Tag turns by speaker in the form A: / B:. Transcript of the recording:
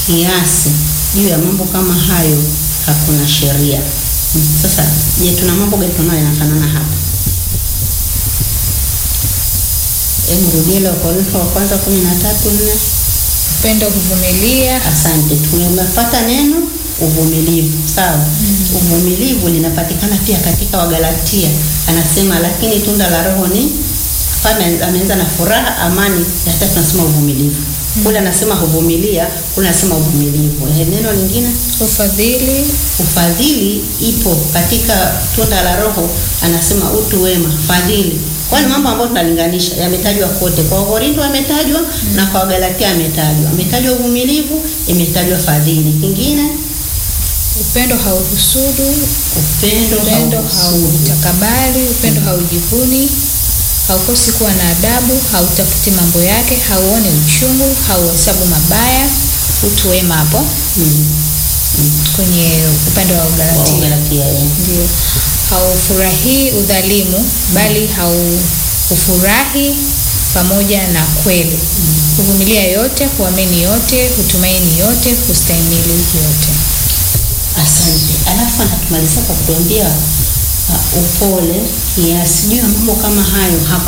A: kiasi juu ya mambo kama hayo hakuna sheria. Mm, Sasa je, tuna mambo gani tunayo yanafanana hapa? Hebu rudia ile Wakorintho wa kwanza kumi na tatu nne.
B: Upendo huvumilia,
A: Asante, tumepata neno uvumilivu. Sawa, uvumilivu linapatikana pia katika Wagalatia, anasema lakini tunda la Roho ni hapa, ameanza na furaha, amani, ya tatu anasema uvumilivu. Kule anasema huvumilia, kule anasema uvumilivu. Eh, neno lingine
B: ufadhili,
A: ufadhili ipo katika tunda la Roho, anasema utu wema, fadhili. Kwani mambo ambayo tunalinganisha yametajwa kote, kwa Wakorintho yametajwa na kwa Wagalatia yametajwa, ametajwa uvumilivu, imetajwa fadhili. Kingine
B: upendo hauhusudu,
A: upendo,
B: upendo
A: hauhusudu.
B: hautakabali, upendo haujivuni, haukosi kuwa na adabu, hautafuti mambo yake, hauoni uchungu, hauhesabu mabaya. Utu wema hapo
A: Mm. Mm.
B: kwenye upande wa
A: Wa
B: Ugalatia.
A: Wagalatia, eh.
B: Ndio. Haufurahii udhalimu, bali haufurahi pamoja na kweli. Huvumilia yote, huamini yote, hutumaini yote, hustahimili yote.
A: Asante. Alafu anatumalizia kwa kutuambia uh, upole kiasi. Juu ya mambo kama hayo hakuna